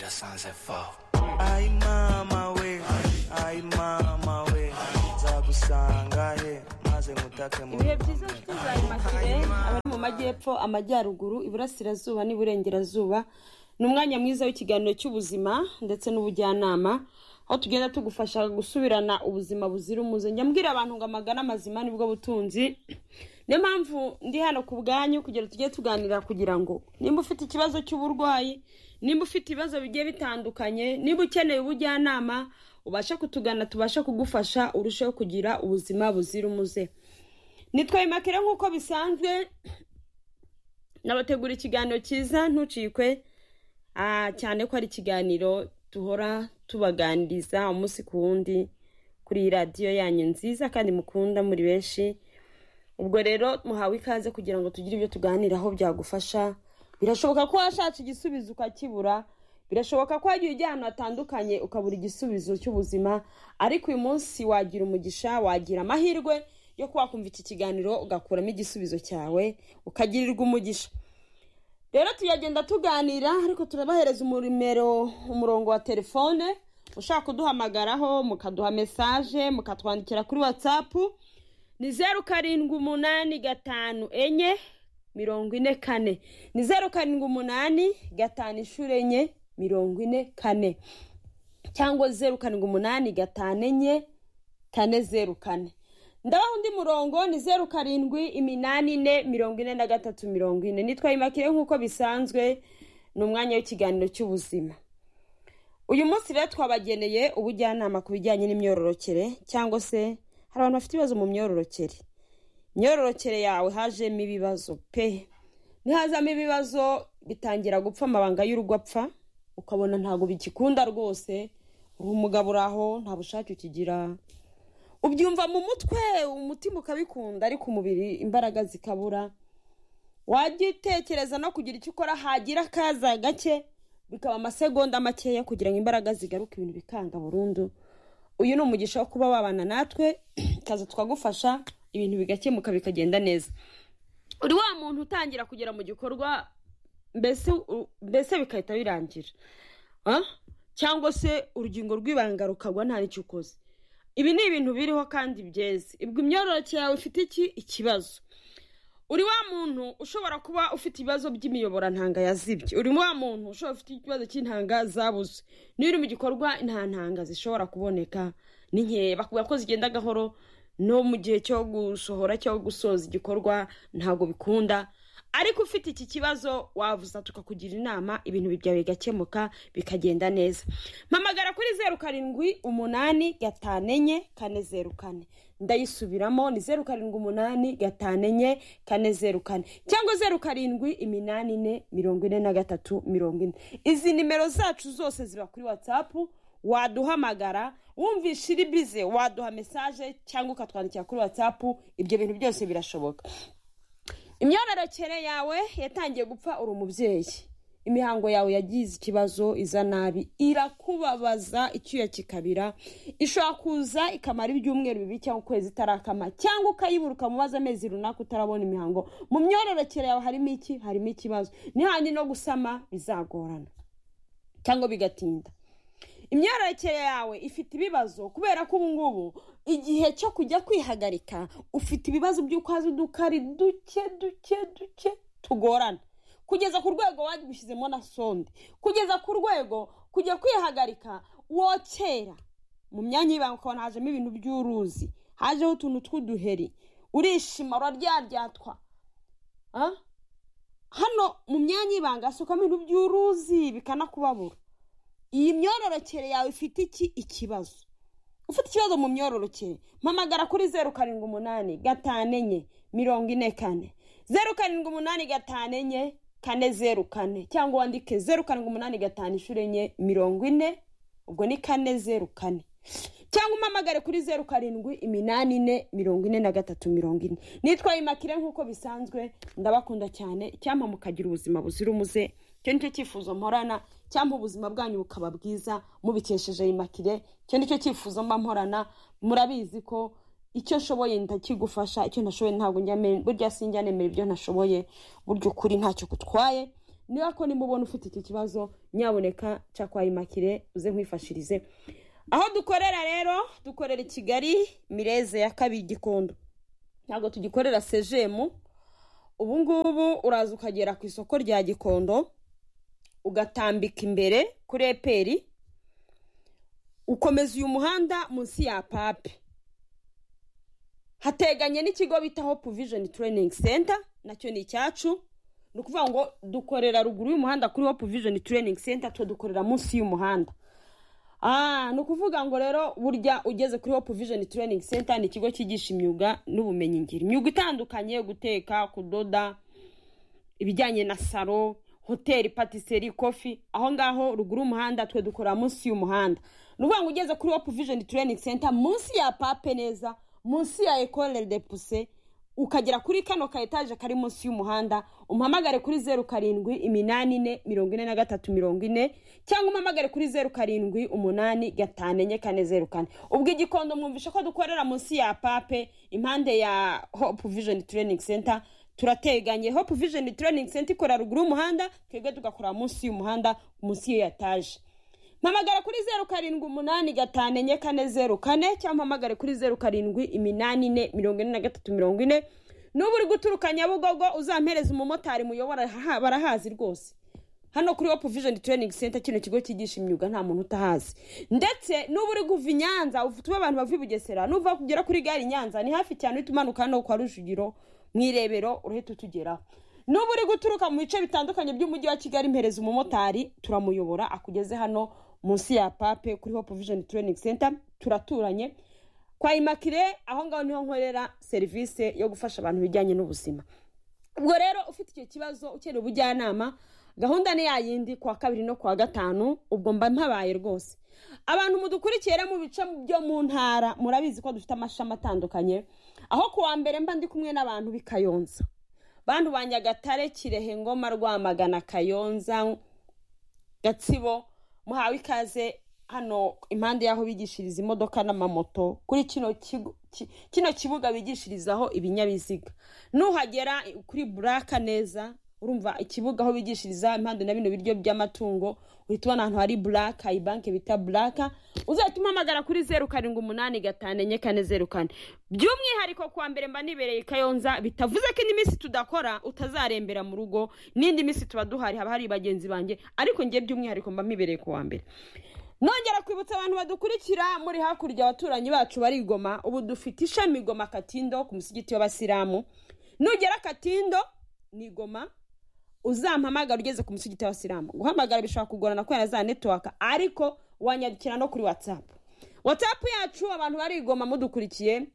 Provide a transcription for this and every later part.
sunset fall. ayi mama we ayi mama we nzagusanga he maze ngutake mu ibihe byiza nshuti za imakire abari mu majyepfo amajyaruguru iburasirazuba n'iburengerazuba ni umwanya mwiza w'ikiganiro cy'ubuzima ndetse n'ubujyanama aho tugenda tugufasha gusubirana ubuzima buzira umuze njya mbwira abantu ngo amagana amazima nibwo butunzi niyo mpamvu ndi hano ku bwanyu kugira tujye tuganira kugira ngo nimba ufite ikibazo cy'uburwayi nimba ufite ibibazo bigiye bitandukanye niba ukeneye ubujyanama ubashe kutugana tubashe kugufasha urusheho kugira ubuzima buzira umuze nitwaye makere nk'uko bisanzwe nabategura ikiganiro cyiza ntucikwe ah, cyane ko ari ikiganiro duhora tubaganiriza umunsi ku wundi kuri iyi radiyo yanyu nziza kandi mukunda muri benshi ubwo rero muhawe ikaze kugira ngo tugire ibyo tuganiraho byagufasha birashoboka ko washatse igisubizo ukakibura birashoboka ko wagiye ujya ahantu hatandukanye ukabura igisubizo cy'ubuzima ariko uyu munsi wagira umugisha wagira amahirwe yo kuba wakumva iki kiganiro ugakuramo igisubizo cyawe ukagirirwa umugisha rero tuyagenda tuganira ariko turabahereza umuremero umurongo wa telefone ushaka kuduhamagaraho mukaduha mesaje mukatwandikira kuri watsapu ni zeru karindwi umunani gatanu enye mirongo ine kane ni zeru karindwi umunani gatanu inshuro enye mirongo ine kane cyangwa zeru karindwi umunani gatanu enye kane zeru kane ndabaha undi murongo ni zeru karindwi iminani ine mirongo ine na gatatu mirongo ine nitwa imakire nk'uko bisanzwe ni umwanya w'ikiganiro cy'ubuzima uyu munsi rero twabageneye ubujyanama ku bijyanye n'imyororokere cyangwa se hari abantu bafite ibibazo mu myororokere imyororokere yawe hajemo ibibazo pe nihazamo ibibazo bitangira gupfa amabanga y'urugo apfa ukabona ntabwo bigikunda rwose uri umugabo uri aho nta bushake ukigira ubyumva mu mutwe umutima ukabikunda ariko umubiri imbaraga zikabura wajya utekereza no kugira icyo ukora hagira akaza gake bikaba amasegonda makeya kugira ngo imbaraga zigaruke ibintu bikanga burundu uyu ni umugisha wo kuba wabana natwe kaza tukagufasha ibintu bigakemuka bikagenda neza uri wa muntu utangira kugera mu gikorwa mbese mbese bigahita birangira Ah? cyangwa se urugingo rw'ibanga rukagwa nta n'icyo ukoze ibi ni ibintu biriho kandi byeze ubwo imyororokere yawe ifite iki ikibazo uri wa muntu ushobora kuba ufite ibibazo by'imiyoborantanga yazibye uri wa muntu ushobora ufite ikibazo cy'intanga zabuze niba uri mu gikorwa nta ntanga zishobora kuboneka ni nkeya bakubwira ko zigenda gahoro no mu gihe cyo gusohora cyangwa gusoza igikorwa ntabwo bikunda ariko ufite iki kibazo wavuza tukakugira inama ibintu byawe bigakemuka bikagenda neza mpamagara kuri zeru karindwi umunani gatanu enye kane zeru kane ndayisubiramo ni zeru karindwi umunani gatanu enye kane zeru kane cyangwa zeru karindwi iminani ine mirongo ine na gatatu mirongo ine izi nimero zacu zose ziba kuri watsapu waduhamagara wumvisha iri bize waduha mesaje cyangwa ukatwandikira kuri watsapu ibyo bintu byose birashoboka imyororokere yawe yatangiye gupfa uri umubyeyi imihango yawe yagize ikibazo iza nabi irakubabaza icyuya kikabira ishobora kuza ikamara ibyumweru bibiri cyangwa ukwezi itarakama cyangwa ukayibura ukamubaza amezi runaka utarabona imihango mu myororokere yawe harimo iki harimo ikibazo nihandi no gusama bizagorana cyangwa bigatinda imyororokere yawe ifite ibibazo kubera ko ubu ngubu igihe cyo kujya kwihagarika ufite ibibazo by'uko haza udukari duke duke duke tugorana kugeza ku rwego wabishyizemo na sonde kugeza ku rwego kujya kwihagarika wokera mu myanya y'ibanga ukabona hajemo ibintu by'uruzi hajeho utuntu tw'uduheri urishima uraryaryathwa Ah? hano mu myanya y'ibanga hasukamo ibintu by'uruzi bikanakubabura iyi myororokere yawe ifite iki ikibazo ufite ikibazo mu myororokere mpamagara kuri zeru karindwi umunani gatanu enye mirongo ine kane zeru karindwi umunani gatanu enye kane zeru kane cyangwa wandike zeru karindwi umunani gatanu inshuro enye mirongo ine ubwo ni kane zeru kane cyangwa umpamagare kuri zeru karindwi iminani ine mirongo ine na gatatu mirongo ine nitwaye imakire nk'uko bisanzwe ndabakunda cyane icyampa mukagira ubuzima buzira umuze icyo nicyo cyifuzo mporana cyangwa ubuzima bwanyu bukaba bwiza mubikesheje imakire icyo nicyo cyifuzo mba mporana murabizi ko icyo nshoboye ndakigufasha icyo ntashoboye ntabwo njya me- burya sinjya nemera ibyo ntashoboye burya ukuri ntacyo gutwaye niba ko nimubona ufite iki kibazo nyaboneka cya kwa imakire uze nkwifashirize aho dukorera rero dukorera i kigali mireze ya kabiri gikondo ntabwo tugikorera sejemu ubu ngubu uraza ukagera ku isoko rya gikondo ugatambika imbere kuri eperi ukomeza uyu muhanda munsi ya pape hateganye n'ikigo bita hope vision training center nacyo ni icyacu ni ukuvuga ngo dukorera ruguru y'umuhanda kuri hope vision training center tudukorera munsi y'umuhanda Ah, ni ukuvuga ngo rero burya ugeze kuri hope vision training center ni ikigo cyigisha imyuga n'ubumenyingiro imyuga itandukanye guteka kudoda ibijyanye na salo hoteli patiseri kofi aho ngaho ruguru y'umuhanda twe dukorera munsi y'umuhanda ni ukuvuga ngo ugeze kuri hope vision training center munsi ya pape neza munsi ya ecole de puse ukagera kuri kano ka etaje kari munsi y'umuhanda umpamagare kuri zeru karindwi iminani ine mirongo ine na gatatu mirongo ine cyangwa umpamagare kuri zeru karindwi umunani gatanu enye kane zeru kane ubwo igikondo mwumvishe ko dukorera munsi ya pape impande ya hope vision training center turateganye hope vision training center ikora ruguru y'umuhanda twebwe tugakorera munsi y'umuhanda munsi y'iyo etaje mpamagara kuri zeru karindwi umunani gatanu enye kane zeru kane cyangwa mpamagare kuri zeru karindwi iminani ine mirongo ine na gatatu mirongo ine n'ubu uri guturuka nyabugogo uzampereza umumotari muyobora ha- barahazi rwose hano kuri hope vision training center kino kigo cyigisha imyuga nta muntu utahazi ndetse n'ubu uri kuva i nyanza ufu- tube abantu bava i bugesera n'uva kugera kuri gare i nyanza ni hafi cyane uhita umanuka hano kwa rujugiro mu irebero urahita utugeraho n'ubu uri guturuka mu bice bitandukanye by'umujyi wa kigali mpereza umumotari turamuyobora akugeze hano munsi ya pape kuri hope vision training center turaturanye kwa imakire aho ngaho niho nkorera serivisi yo gufasha abantu ibijyanye n'ubuzima ubwo rero ufite icyo kibazo ukeneye ubujyanama gahunda ni yayindi kuwa kabiri no kuwa gatanu ubwo mba mpabaye rwose abantu mudukurikiye rero mu bice byo mu ntara murabizi ko dufite amashami atandukanye aho kuwa mbere mba ndi kumwe n'abantu b'i kayonza bantu ba nyagatare kirehe ngoma rwamagana kayonza gatsibo muhawe ikaze hano impande y'aho bigishiriza imodoka n'amamoto kuri kino kigo ki- kino kibuga bigishirizaho ibinyabiziga nuhagera kuri buraka neza urumva ikibuga aho bigishiriza impande na bino biryo by'amatungo uhita ubona ahantu hari buraka ibanke bita buraka uzahita umpamagara kuri zeru karindwi umunani gatanu enye kane zeru kane by'umwihariko kuwa mbere mba nibereye i kayonza bitavuze ko indi minsi tudakora utazarembera mu rugo n'indi minsi tuba duhari haba hari bagenzi banjye ariko ngiye by'umwihariko mba mibereye kuwa mbere nongera kwibutsa abantu badukurikira muri hakurya abaturanyi bacu bari i Goma ubu dufite ishami Goma Katindo ku musigiti w'abasilamu nugera Katindo ni Goma uzampamagara ugeze ku musigiti w'abasilamu guhamagara bishobora kugorana kubera za network ariko wanyandikira no kuri whatsapp whatsapp yacu abantu bari i Goma mudukurikiye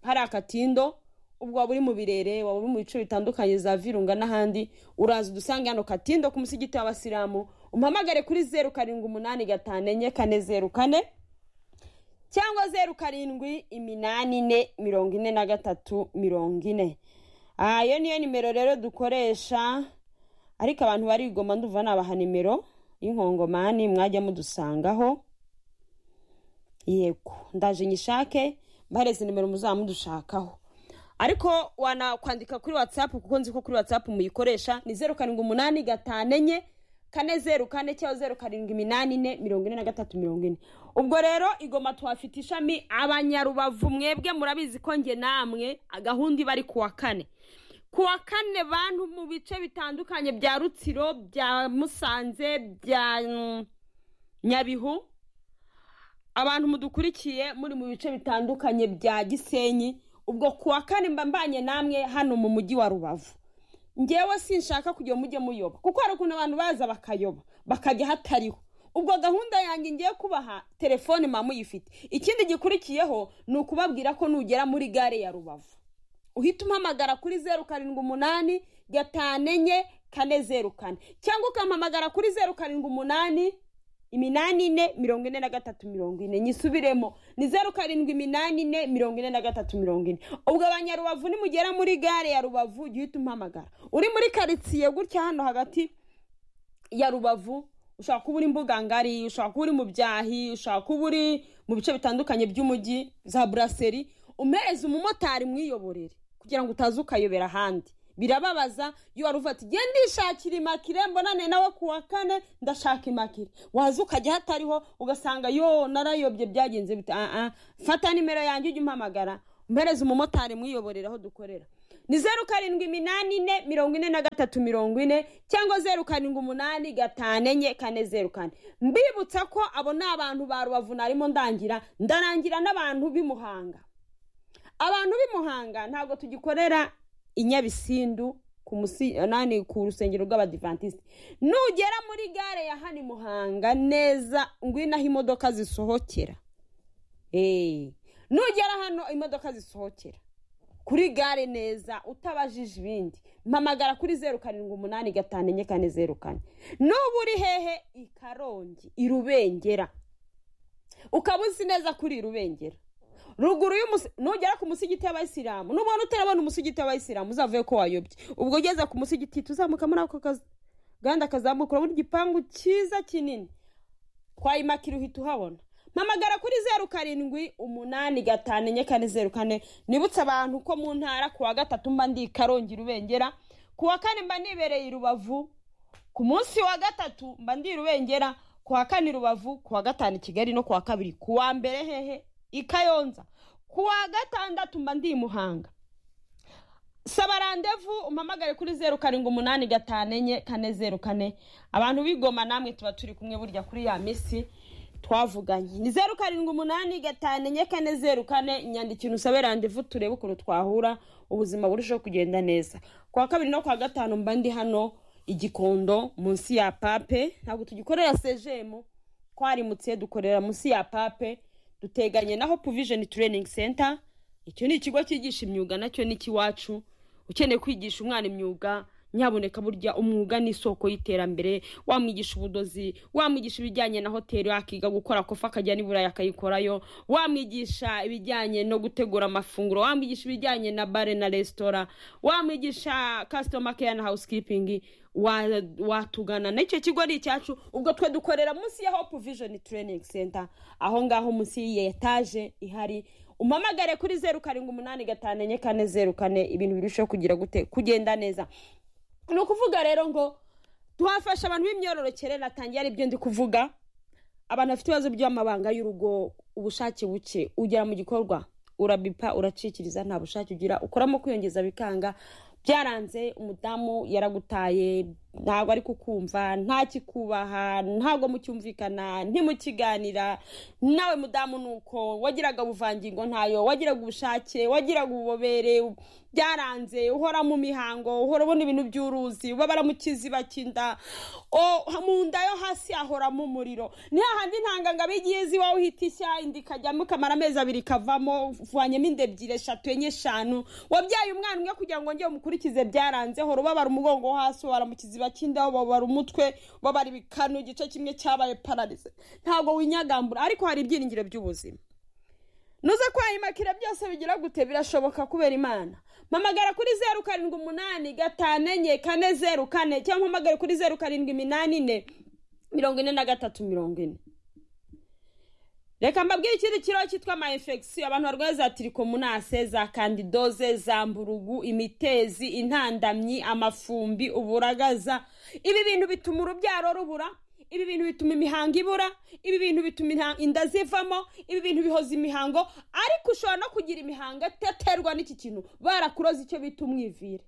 hari akatindo ubwo waba uri mu birere waba uri mu bice bitandukanye za virunga n'ahandi uraza udusange hano katindo ku musigiti w'abasilamu umpamagare kuri zeru karindwi umunani gatanu enye kane zeru kane cyangwa zeru karindwi iminani ine mirongo ine na gatatu mirongo ine Ah, iyo niyo nimero rero dukoresha ariko abantu barigoma nduva nabaha nimero y'inkongomani mwajya mudusangaho yego ndaje nyishake mbareze nimero muzaba mudushakaho ariko wanakwandika kuri whatsapp kuko nzi ko kuri whatsapp muyikoresha ni zeru karindwi umunani gatanu enye kane zeru kane cyangwa zeru karindwi iminani ine mirongo ine na gatatu mirongo ine ubwo rero igoma tuhafite ishami abanyarubavu mwebwe murabizi ko nge namwe gahunda iba ari kuwa kane kuwa kane bantu mu bice bitandukanye bya rutsiro bya musanze bya mm, nyabihu abantu mudukurikiye muri mu bice bitandukanye bya gisenyi ubwo kuwa kane mba mbanye namwe hano mu mujyi wa rubavu ngewe sinshaka kujya mujye muyoba kuko hari ukuntu abantu baza bakayoba bakajya hatariho ubwo gahunda yanjye ngiye kubaha telefone mba muyifite ikindi gikurikiyeho ni ukubabwira ko nugera muri gare ya rubavu uhita umpamagara kuri zeru karindwi umunani gatanu enye kane zeru kane cyangwa ukampamagara kuri zeru karindwi umunani iminani ine mirongo ine na gatatu mirongo ine nyisubiremo ni zeru karindwi iminani ine mirongo ine na gatatu mirongo ine ubwo abanyarubavu nimugera muri gare ya rubavu jya uhita umpamagara uri muri karitsiye gutya hano hagati ya rubavu ushobora kuba uri imbuga ngari ushobora kuba uri mu byahi ushobora kuba uri mu bice bitandukanye by'umujyi za buraseri umuhereza umumotari mwiyoborere kugira ngo utaza ukayobera ahandi birababaza iyo wari uva ati genda ishakira imakire mbonane nawe ku wa kane ndashaka imakire waza ukajya hatariho ugasanga yo narayobye byagenze bita "Ah, ah, fata nimero yanjye ujye umpamagara mpereze umumotari mwiyoborera aho dukorera ni zeru karindwi iminani ine mirongo ine na gatatu mirongo ine cyangwa zeru karindwi umunani gatanu enye kane zeru kane mbibutsa ko abo ni abantu ba rubavu narimo ndangira ndarangira n'abantu b'i muhanga abantu b'i muhanga ntabwo tugikorera i nyabisindu ku musi nani ku rusengero rw'abadivantisite nugera muri gare ya hano i muhanga neza ngwino aho imodoka zisohokera Eh, nugera hano imodoka zisohokera kuri gare neza utabajije ibindi mpamagara kuri zeru karindwi umunani gatanu enye kane zeru kane n'ubu uri hehe i karongi i rubengera ukaba uzi neza kuri rubengera ruguru y'umusi nugera ku musigiti y'abayisilamu nubona utarabona umusigiti w'abayisilamu uzavuye ko wayobye ubwo ugeze ku musigiti tuzamuka muri ako kazi gahanda kazamuka urabona igipangu cyiza kinini twayimakira uhita uhabona mpamagara kuri zeru karindwi umunani gatanu enye kane zeru kane nibutse abantu ko mu ntara ku wa gatatu mba ndi i karongi rubengera ku wa kane mba nibereye i rubavu ku munsi wa gatatu mba ndi i rubengera ku wa kane i rubavu ku wa gatanu i kigali no ku wa kabiri ku wa mbere hehe i kayonza ku wa gatandatu mba ndi i muhanga saba randevu umpamagare kuri zeru karindwi umunani gatanu enye kane zeru kane abantu bigoma namwe tuba turi kumwe burya kuri ya minsi twavuganye ni zeru karindwi umunani gatanu enye kane zeru kane nyandikira usabe randevu turebe ukuntu twahura ubuzima burushaho kugenda neza ku wa kabiri no ku wa gatanu mba ndi hano igikondo munsi ya pape ntabwo tugikorera sejemu twarimutse dukorera munsi ya pape duteganye na hope vision training center icyo ni ikigo cyigisha imyuga nacyo ni ikiwacu ukeneye kwigisha umwana imyuga nyaboneka burya umwuga ni isoko y'iterambere wamwigisha ubudozi wamwigisha ibijyanye na hoteli akiga gukora kofa akajya n'i burayi akayikorayo wamwigisha ibijyanye no gutegura amafunguro wamwigisha ibijyanye na bare na resitora wamwigisha customer care na housekeeping wa- watugana n'icyo kigo ni icyacu ubwo twe dukorera munsi ya hope vision training center aho ngaho munsi y'iyi etaje ihari umpamagare kuri zeru karindwi umunani gatanu enye kane zeru kane ibintu birushaho kugira gute kugenda neza ni ukuvuga rero ngo tuhafasha abantu b'imyororokere natangiye ari byo ndi kuvuga abantu bafite ibibazo by'amabanga y'urugo ubushake buke ugera mu gikorwa urabipa uracikiriza nta bushake ugira ukoramo kwiyongeza bikanga byaranze umudamu yaragutaye ntabwo ari kukumva ntakikubaha ntabwo mucyumvikana ntimukiganira nawe mudamu ni uko wagiraga ubuvangingo ntayo wagiraga ubushake wagiraga ububobere byaranze uhora mu mihango uhora ubona ibintu by'uruzi ubabara mu kiziba cy'inda o- mu nda yo hasi hahoramo umuriro ni hahandi ntangangabo igiye izi wowe uhita ishya inda ikajyamo ikamara amezi abiri ikavamo uvanyemo inda ebyiri eshatu enye eshanu wabyaye umwana umwe kugira ngo njye umukurikize byaranze hora ubabara umugongo wo hasi ubabara mu kiziba cy'inda ubabara umutwe ubabara ibikanu igice kimwe cyabaye pararize ntabwo winyagambura ariko hari ibyiringiro by'ubuzima nuza kwayimakira byose bigira gute birashoboka kubera imana mpamagara kuri zeru karindwi umunani gatanu enye kane zeru kane cyangwa mpamagare kuri zeru karindwi iminani ine mirongo ine na gatatu mirongo ine reka mbabwire ikindi kibazo cyitwa ama infection abantu barwaye za tirikomunase za kandidoze za mburugu imitezi intandamyi amafumbi uburagaza ibi bintu bituma urubyaro rubura ibi bintu bituma imihango ibura ibi bintu bituma inha- inda zivamo ibi bintu bihoza imihango ariko ushobora no kugira imihango iteterwa n'iki kintu barakuroza icyo bita umwivire